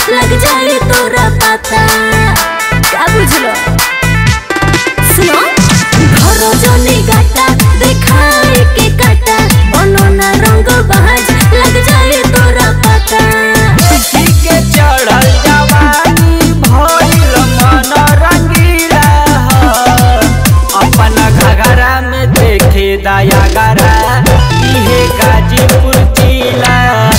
लग जाए तोरा पता क्या बुझलो सुनो घरो जोनी गाटा देखाए के काटा बनो ना रंग बहाज लग जाए तोरा पता देखी के चढ़ल जवानी भइल मन रंगीला ह। अपना घघरा में देखे दया गरा इहे गाजीपुर जिला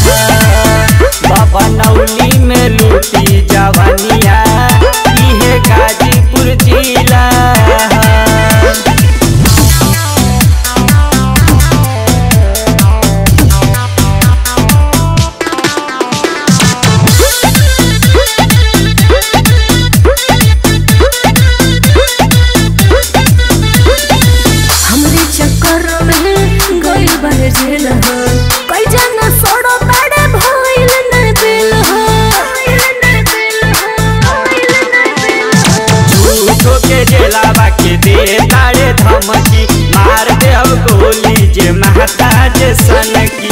बाबा नौली में लूटी जवानिया इहे गाजीपुर जिला हमरे चक्कर में गइल बाहे जेल हो कई जना सड़ो बड़े भइल न दिल हो झूठो के जेलावा के दे तारे धमकी मार दे अब गोली जे महता जे सन की